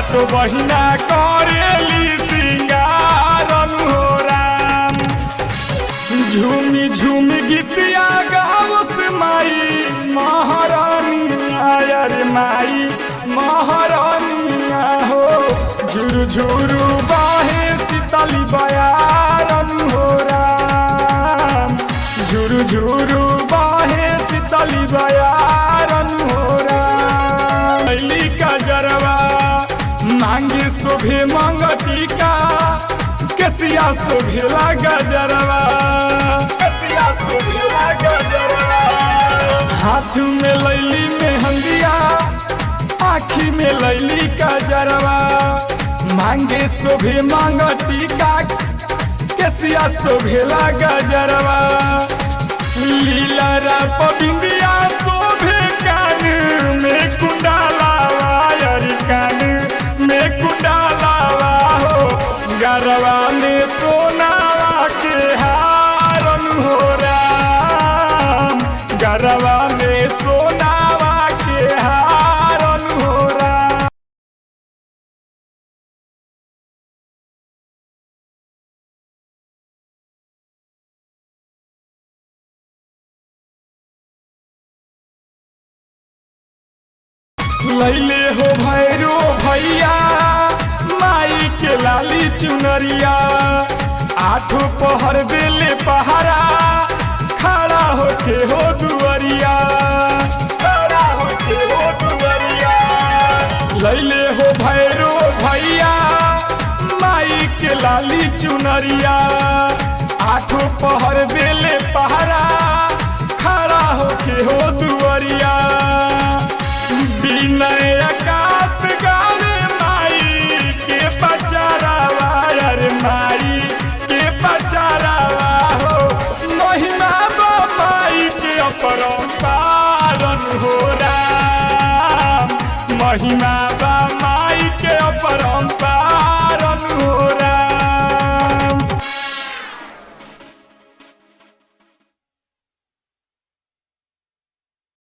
सातो बहिना करेली सिंगारन हो राम झूमी झूमी गीतिया गावस माई महारानी आयर माई महारानिया हो झुरु झुरु बाहे सीतली बयारन हो राम झुरु झुरु बाहे सीतली बयारन हो राम कैली का जरवा मांगे शोभे मंगती का कसिया शोभेला गजरवा कसिया शोभेला गजरवा हाथ में लैली मेहंदिया आखी में लैली गजरवा मांगे शोभे मांगती का कसिया शोभेला गजरवा लीला राप बिंदिया शोभे कान में कुंडाला वायर कान में कुंडाला हो गरवा में सोनावा के हारन हो राम गरवा में सोनावा के हारन हो राम लैले हो भैरो भैया माई के लाली चुनरिया आठो पहर बेले पहारा खड़ा होके हो दुअरिया खड़ा होके हो दुअरिया लैले हो भैरो भैया माई के लाली चुनरिया आठो पहर बेले पहारा खड़ा होके हो दुअरिया विनय आकाश गावे माई के पचारावा अरे माई के पचारावा हो महिमा बा माई के अपरंपारन हो राम महिमा बा